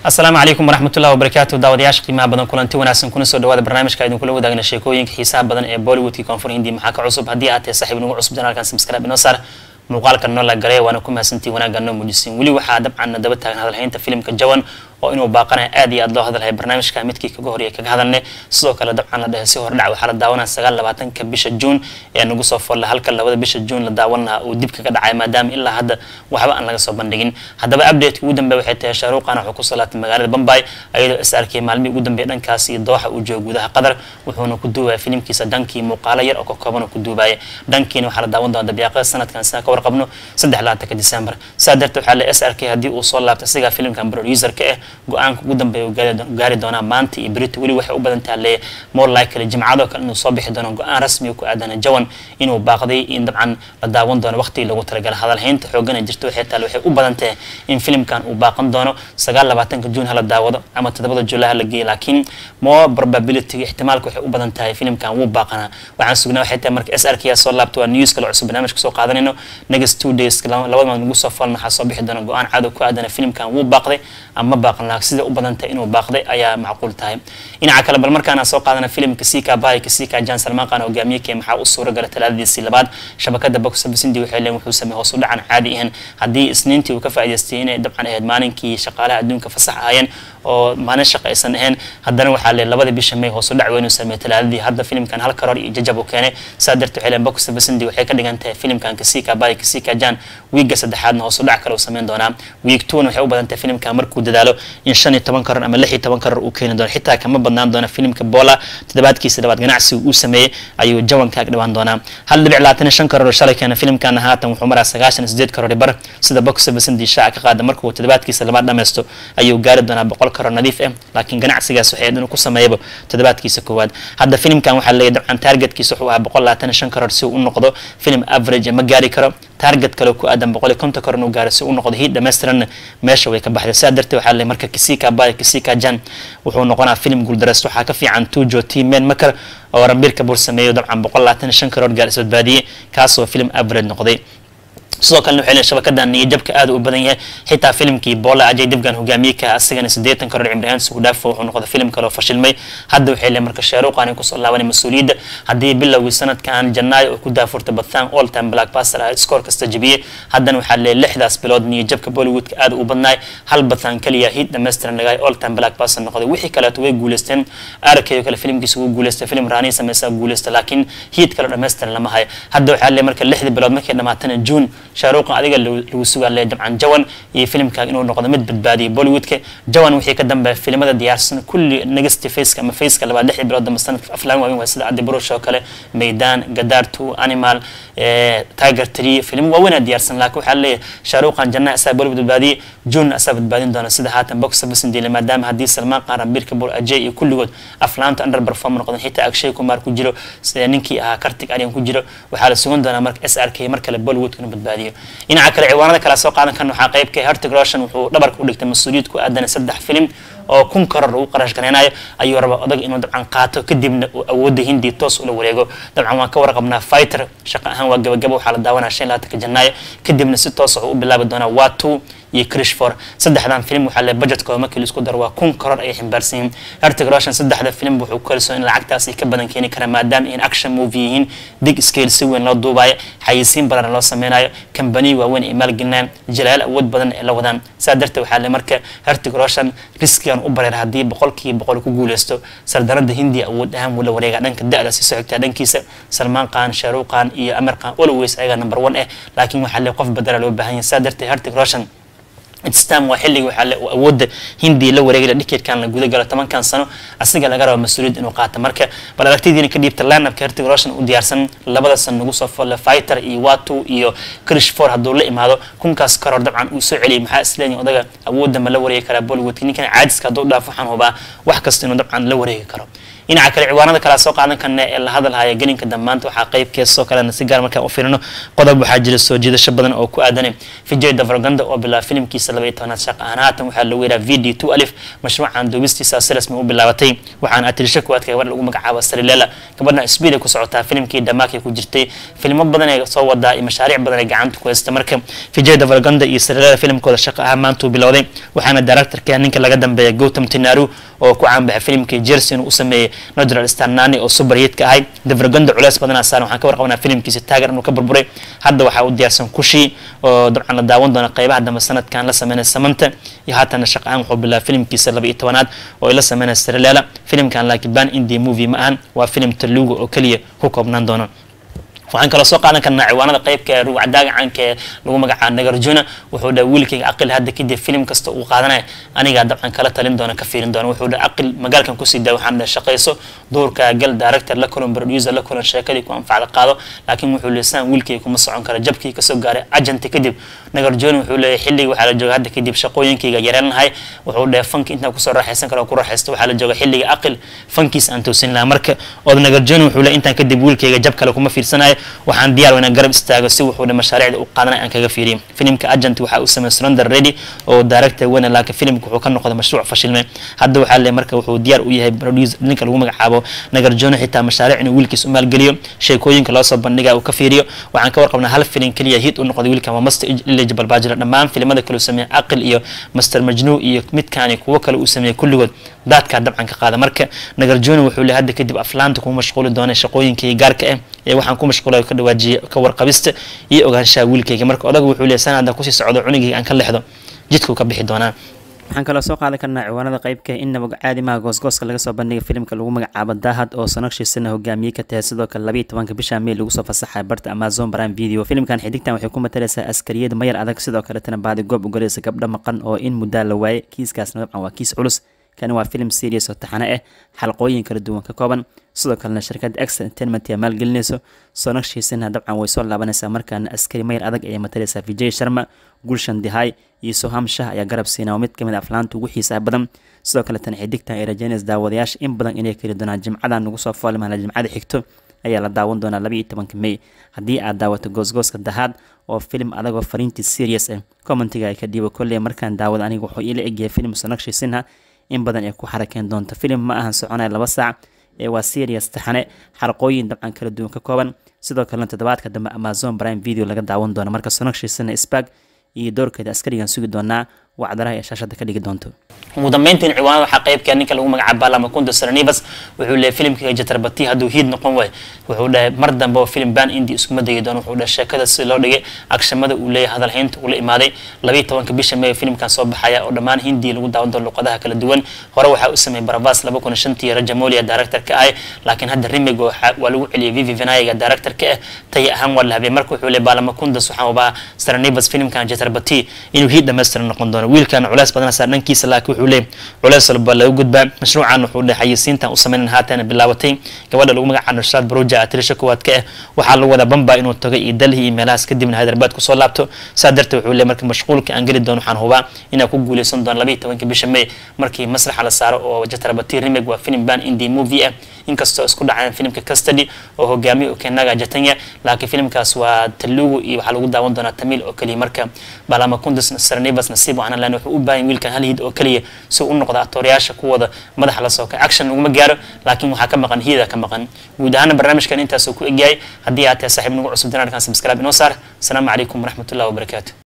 asalaamu calaykum waraxmatullahi wabarakaatu daawadayaasha qiimaha badan kulanti wanaagsan kuna soo dhawaada barnaamijka idinkula wadaagna sheekooyinka xiisaha badan ee bollywoodkii koonfur hindi maxaa ka cusub haddii aad tahay saaxiib nagu cusub janaalkan subscribe inoo saar muuqaalka noo la galay waana ku mahadsantii wanaagga noo muujisiin weli waxaa dabcan daba taagan hadalhaynta filimka jawan oo inuu baaqanayo aad iyo aad loo hadalhay barnaamijka midkii kaga horreeyay kaga hadalnay sidoo kale dabcan la dhahay si hordhac waxaa la daawanaya sagaal labaatanka bisha juun ee nagu soo folla halka labada bisha juun la daawan lahaa uu dib kaga dhacay maadaama ilaa hadda waxba aan laga soo bandhigin haddaba updateka ugu dambeya waxay tahay shaaruuqana wuxuu kusoo laabtay magaalada bombay ayadoo is arkay maalmihii ugu dambeeya dhankaas iyo dooxa uu joogo gudaha qatar wuxuuna ku duubaya filimkiisa dhankii muuqaalo yar oo ka kooban ku duubaya dhankiina waxaa la daawan doona dabiiqada sanadkan sidaan ka warqabno saddex labaatanka december saa darteed waxaa la is arkay haddii uu soo laabtay asigaa filimkan producerka ah go-aanka ugu dambeeya gaari doonaa maanta iyo berito weli waxay u badan tahay le more likely jimcadoo kale inuu soo bixi doono go-aan rasmi ku aadana jawan inuu baaqday in dabcan la daawan doono waqtigii lagu talagala hadalhaynta xoogana jirta waxay tahay waxay u badan tahay in filimkan uu baaqan doono sagaal labaatanka juun hala daawado ama toddobada juulaay hala geeyo laakiin more probability ixtimaalka waxay u badan tahay filimkan wuu baaqanaa waxaan sugnaa waxay tahay marka s r k soo laabta waa news kale cusub barnaamijka soo qaadanayno next two days labada maad nagu soo falna waxaa soo bixi doona go-aan cadow ku aadana filimkan wuu baaqday ama baaqan laha sida u badan tahay inuu baaqday ayaa macquul tahay dhinaca kale bal markaana soo qaadana filimka sika bay kasika jan salmaan qaan hogaamiyekee maxaa u suura gala talaadadiisii labaad shabakada boxabasindi waxay leen wuxuu sameeyey hoos u dhacan caadi ahan haddii isniintii uu ka faa'idaystay inay dabcan ahayd maalinkii shaqaalaha adduunka fasax ahaayeen oo maalin shaqa aysan ahayn haddana waxaa lee labada bisha may hoos u dhac weyn uu sameeyey talaadadii hadda filimkan hal karoor iyo jajab uu keenay saa darteed waxay leen boxabasindi waxay ka dhigan tahay filimkan kasika bay kasika jan wiigga saddexaadna hoos u dhac kale uu sameyn doonaa wiig tuuna waxay u badan tahay filimkan markuu dadaalo in shan iyo toban karoor ama lix iyo toban karoor uu keeni doono xitaa kama badnaan doona filimka bola toddobaadkiisa labaad ganacsiga uu sameeyey ayuu jawan kaag dhawaan doonaa hal dhibic labaatan iyo shan karoor shalay keena filimkana haatan wuxuu maraa sagaashan iyo sideed karoor bar sida box basindi shaaca ka qaada markuu toddobaadkiisa labaad dhammaysto ayuu gaari doonaa boqol karoor nadiif ah laakiin ganacsigaas waxay inuu ku sameeyaba toddobaadkiisa koowaad hadda filimkan waxaa leeyahay dabcan targetkiisa wuxuu ahaa boqol labaatan iyo shan karoor si uu u noqdo filim average ma gaari karo target kale ku aadan boqol iyo konton karoor inuu gaaro si uu noqdo hiid dhammaystiranna meesha way ka baxday sidaa darteed waxaa leeyahay marka kisika bay kisika jan wuxuu noqonaa filim guuldareyst waxaa ka fiican tujo timen makar oo rambir kabur sameeyo dabcan boqol labaatan iyo shan karoor gaar isbadbaadiyey kaasoo filim average noqday sidoo kalena waxay leeyihin shabakadan niyajabka aad u badan yahay xitaa filimkii bola ajay dibgan hogaamiye ka asigana siddeetan karoor cimrihaan sugudhaafo wuxuu noqday filim kale oo fashilmay hadda waxay leeyihin marka shaaruuqan ay kusoo laabanay mas-uuliyadda haddii bilowgii sanadkan janaayo oo ku daafurtay bathan all time blackbuster ah scoor kasta jebiyey haddana waxaa leeyahay lixdaas bilood niyajabka bollywoodka aad u badnaay hal bathan kaliya hid dhammaystiran lagaay all time blackbuster noqday wixii kaleeto way guuleysteen arkay oo kale filimkiisa wuu guuleystay filim raanii sameysaa guuleystay laakiin hiid kale dhammaystiran lama hayo hadda waxaa leeyahay marka lixdii bilood markay dhamaatana june shaaruuqan adiga lagu sugaa le dabcan jawan iyo filimkaaga inuu noqdo mid badbaadiyay bollywoodka jawan wixii ka dambeeya filimada diyaarsan kulli negative faceka ama faceka labaad lixdii bilood dambe sanadka aflaan waaweyn waa sida adiburush oo kale meydan gadar two animal tiger tree filim waaweynaa diyaarsan laakiin waxaa leeyahay shaaruuqan janna asaa bollywood badbaadiyay june asaa badbaadin doona sida haatan box office diile maadaama haddii salmaan qaan rambir kabur ajay iyo kulligood aflaanta under perform noqdeen xitaa akshay kumar ku jiro sida ninkii ahaa kartig aryan ku jiro waxaa la sugan doonaa marka s r k mar kale bollywoodka inuu badbaadiyo dhinaca kale ciwaanada kale soo qaadan kan waxaa qaybka hertig roshan wuxuu dhabarka u dhigtay mas-uuliyad ku aadan saddex filim oo kun karoor uu qarash gareynayo ayuu rabaa odag inuu dabcan qaato kadibna uu awoodda hindi toos ula wareego dabcan waan ka warqabnaa fighter shaqo ahaan waa gabagaba waxaa la daawanaya shan labaatanka janaayo kadibna si toos wuxuu u bilaabi doonaa waa two iyo crishfor saddexdan film waxaa le budgetkooda markii laisku daro waa kun karoor ayay ximbaarsan yihiin hertig roshan saddexda film wuxuu ku kalsoon in lacagtaas ay ka badan keeni karaan maadaama in action movie yihiin big scale si weyn loo duubayo xayisiin badan loo sameynayo kambaniya waaweyn ay maalgelinayaan jalaal awood badan ay la wadaan saa darteed waxaa le marka hertig roshan riskigan u bareer haddii boqolkiiba boqol ku guuleysto sardarada hindiya awood ahaan wuu la wareegaa dhanka da-da si socogtaa dhankiisa salmaan qaan shaaruuq qaan iyo amir qaan always ayagaa number one ah laakiin waxaa le qof badala loo baahan yahay saa darteed hertig roshan stam waa xilliga waxaa awoodda hindiya la wareegay dhiketkan la guda galo tobankan sano asiga laga rabo mas-uuliyad inuu qaato marka bal aragtidiina ka dhiibta linupka hertig roshan u diyaarsan labada san nagu soo folle fighter iyo watu iyo krish for hadduu la imaado kunkaas karoor dabcan uu soo celiyay maxaa isleeyahay odaga awoodda ma la wareegi karaa bollywoodka ninkan caadiska hadduu dhaaf waxaan hubaa wax kasta inuu dabcan la wareegi karo dhinaca kale ciwaanada kale soo qaadan karna ee la hadalhaya gelinka damaanta waxaa qeybkeesoo kalena si gaar markaan u fiirino qodob waxaa jira soo jiidasho badan oo ku aadan vijay davraganda oo bilaa filimkiisa labaiyo tobanaad shaq ahaan haatan waxaa lagu yidhaha v d two alif mashruucan duubistiisa si rasmi u bilaabatay waxaana atirisha kuwaadka gabadha lagu magacaabo sarilela gabadha speed ay ku socotaa filimkii dhamaakay ku jirtay filmo badan ee soo wadaa iyo mashaariic badan ee gacanta ku haysta marka vijay davraganda iyo sarilela filimkooda shaqo ahaan maanta uu bilowday waxaana directorka ninka laga dambeeya gautam tinaru oo ku caanbaxay filimkii jersey inuu u sameeyey natural starnani oo super hitka ahay davraganda culeys badanaa saaran waxaan ka warqabanaa filimkiisa taagar inuu ka burburay hadda waxaa u diyaarsan kushii oo dabcan la daawan doona qeybaha dambe sanadkan la sameynaya samanta iyo haatana shaqaan wuxuu bilaabay filimkiisa laba iyo tobanaad oo ay la sameynaya sarilela filimkan laakiin ban indie movie ma ahan waa filim taluga oo keliya ku koobnaan doono waxaan kaloo soo qaadan karnaa ciwaanada qeybka ee ruwacdaaga caanka ee lagu magacaabo nagarjuna wuxuu dhaha wiilkayga aqil hadda kadib filim kasta uu qaadanaya anigaa dabcan kala talin doona ka fiirin doona wuxuu dhaha aqil magaalkan kusii daa waxaan dhaha shaqayso duurka gal director la kulan producer la kulan sheekadii ku anfacda qaado laakiin wuxuu leesaan wiilkayga kuma socon kara jabkii kasoo gaaray ajanti kadib nagarjuna wuxuu leeyahay xilligii waxaa la jooga hadda kadib shaqooyinkayga yareen lahay wuxuu dhaha fanki intaan kusoo raaxaysan karo ku raaxaysto waxaa la jooga xilliga aqil fankiis aan toosin lahaa marka ood nagarjuna wuxuu leeyahay intaan kadib wiilkayga jab kale kuma fiirsanayo waxaan diyaar inaan garab istaago si wuxuu mashaariicda u qaadanay aan kaga fiiriyo filimka agent waxaa u sameeyay surrender ready oo director weyne laakiin filimka wuxuu ka noqday mashruuc fashilmay hadda waxaa leeyahay marka wuxuu diyaar u yahay producer ninka lagu magacaabo nagarjoono xitaa mashaariic inuu wiilkiis u maalgeliyo sheekooyinka loo soo bandhiga uu ka fiiriyo waxaan ka warqabnaa hal filim keliya hit u noqday wiilkan waa master eligible baa jira dhammaan filimada kale uu sameeyey aqil iyo master majnuu iyo midkaani kuwo kale uu sameeyey kulligood daadkaa dabcan ka qaada marka nagarjoono wuxuu leeyahay hadda kadib aflaanta kuma mashquuli doona shaqooyinkii gaarka ah ee waxaan ku mashquulay ka dhawaajiyay ka warqabista iyo ogaanshaha wiilkayga marka odaga wuxuu leeyahay sanada kusii socdo cunugayga aan ka lexdo jidkuu ka bixi doonaa waxaan kaloo soo qaadan karnaa ciwaanada qeybka inaba caadimaha goosgooska laga soo bandhigay filimka lagu magacaabo daahad oo sanagshiisana hogaamiyey ka tahay sidoo kale labayo tobanka bisha mey lagu soo fasaxay barta amazon prime video filimkan xidigtan waxay ku matalaysaa askariyad mayar adag sidoo kaletana baadi goob ugalaysa gabdho maqan oo in muddaa la waayay kiiskaasna dabcan waa kiis culus kani waa filim serious oo taxane ah xalqooyin kala duwan ka kooban sidoo kalena shirkadda ex entertainment ayaa maalgelinayso soonagshiisana dabcan way soo laabanaysaa markaana askari mayr adag ayay matalaysaa vijay sharma gulshan dihay iyo soham shah ayaa garab siinaa oo mid kamid aflaanta ugu xiisaha badan sidoo kaletana xidigtan ay rajeynaysa daawadayaasha in badan inay keli doonaan jimcadan nagu soo foolmahla jimcada xigto ayaa la daawan doonaa laba iyo tobanka mey haddii aad daawato goosgooska dahaad oo filim adagoo fariintii serious ah commentiga ay ka dhiibo kolley markaan daawada aniga wuxuu iila egyahay filim soonagshiisinha in badan ay ku xarakeen doonto filim ma ahan soconaya laba saac ee waa serious taxane xarqooyin dabcan kala duwan ka kooban sidoo kalena toddobaadka dambe amazon prime video laga daawan doono marka sonagshiisana spag iyo doorkeeda askarigan sugi doonaa wacdaraha ee shaashada ka dhigi doonto ugu dambeyntiin ciwaanada waxaa qeybka ninka lagu magacaabo balamakunta sarnivas wuxuu leeyahay filimka jatarbati hadduu hiid noqon waayo wuxuu dhahay mar dambe oo filim ban indi iskuma degi doono wuxuu dhahay sheekada si loo dhigay agshamada uu leeyahay hadalhaynta uu la imaaday labayo tobanka bisha may filimkan soo baxaya oo dhammaan hindi lagu daawan doono luqadaha kala duwan hore waxaa u sameeyay baravas laba kun shantii rajamolia director ka ah laakiin hadda remig waa lagu celiyay vivi vinayaga director ka ah taya ahaan waa la habiyay marka wuxuu leeyahay balamakundas waxaan ubaa sarnivas filimkan jatarbati inuu hiid dhammaystiran noqon doono wiilkan culeys badan saa dhankiisa laakiin wuxuu leeyahay culeys walba laga gudbaa mashruucan wuxuu dhahay xayisiintan u sameynan haatan bilaabatay gabadha lagu magacaabo nusraad baruja atirisha kuwaad ka ah waxaa lagu wadaa bamba inuu tago iyo dalhi iyo meelahaas kadibna hyderabad kusoo laabto saa darteed wuxuu leeyahay marka mashquulka aan geli doono waxaan hubaa inaan ku guuleysan doono labayo tobanka bisha may markii masraxa la saaro oo jatarabati remig waa film ban indie movie ah inkastoo isku dhaceen filimka custody oo hogaamiye okenaga jatanya laakiin filimkaas waa talugu iyo waxaa lagu daawan doonaa tamil oo keliya marka balama kundus sarnivas nasiib waxaan leen wuxuu u baahan wiilkan hal hid oo keliya si uu u noqdo aktoorayaasha kuwada madaxa la soo kay action laguma gaaro laakiin waxaa ka maqan hiyada ka maqan guud ahaana barnaamijkan intaasuu ku egyahay haddii aad tahay saaxiib nagu cusub janaalkan subscribe inoo saar asalaamu calaykum waraxmatullahi wabarakaatu